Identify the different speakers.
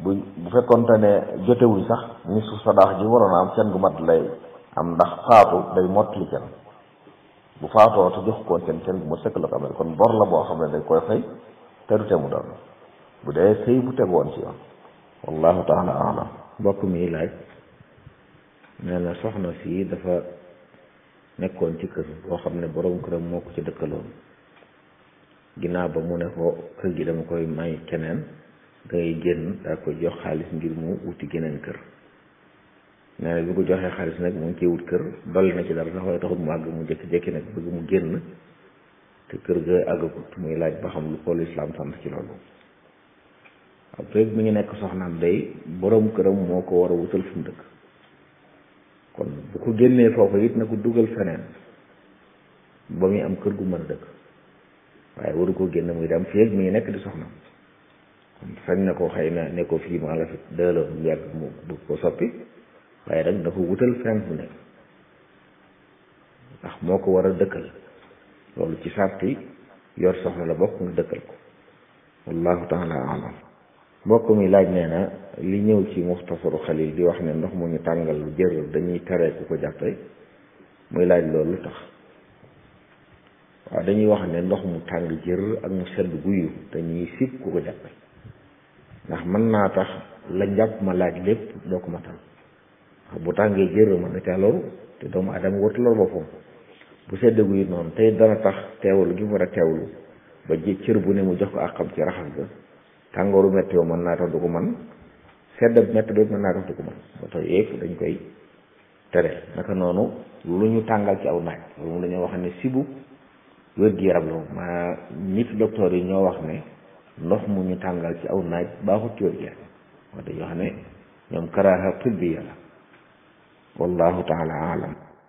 Speaker 1: bu bu fekkonte ne jotewuñ sax ni su sadaax ji waroon a am can gu mat lay am ndax faatu day mottali can bu faatoo te jox koon can can gu ma sëkk la ko amee kon bor la boo xam ne dañ koy fay te du te mu doon bu dee sëy bu tegoon ci yoon wallahu taala alam
Speaker 2: mbokk mi laaj nee na soxna si dafa nekkoon ci kër boo xam ne borom këram moo ko ci dëkkaloon ginnaaw ba mu ne ko kër gi dama koy may keneen dangay génn daa koy jox xaalis ngir mu wuti geneen kër nee na bi ko joxee xaalis nag mu ngi ciy wut kër dolli na ci dara sax waaye taxut mu àgg mu jékki-jékki nag bëgg mu génn te kër ga àggagut muy laaj ba xam lu ko lislaam sant ci loolu waaw feeg mi ngi nekk soxnaam day borom këram moo ko war a wutal fu mu dëkk kon bu ko génnee foofu it na ko dugal feneen ba muy am kër gu mën a dëkk waaye waru ko génn muy dem feeg mi ngi nekk di soxnaam kon sañ na ko xëy na ne ko fii maa la fi dëloo mu yàgg mu bëgg ko soppi waaye nag da ko wutal feneen fu nekk ndax moo ko war a dëkkal loolu ci sarti yor soxna la bokk nga dëkkal ko wallahu taala alam mbokk mi laaj nee na li ñëw ci muxtasaru xalil di wax ne ndox mu ñu tàngal lu jër dañuy tere ku ko jàppe muy laaj loolu lu tax waaw dañuy wax ne ndox mu tàng jër ak mu sedd guyu dañuy sib ku ko jàppe ndax mën naa tax la njàpp ma laaj lépp doo ko matal bu tàngee jër mën na caa loru te doomu adama wartu lor boppam bu sedd guyu noonu tey dana tax teewlu gi mu war a teewlu ba ji cër bu ne mu jox ko àqam ci raxas ga tàngooru météo mën naa tax du ko man sedd métti bi mën naa tax du ko man ba tax yëpp dañ koy tere naka noonu lu ñu tàngal ci aw naaj loolu moom dañoo wax ne sibu wér-gi-yaram la moom maa nit docteur yi ñoo wax ne ndox mu ñu tàngal ci aw naaj baaxut ci wér-gi-yaram wax dañoo wax ne ñoom karaaha tibbiya la wallahu taala alam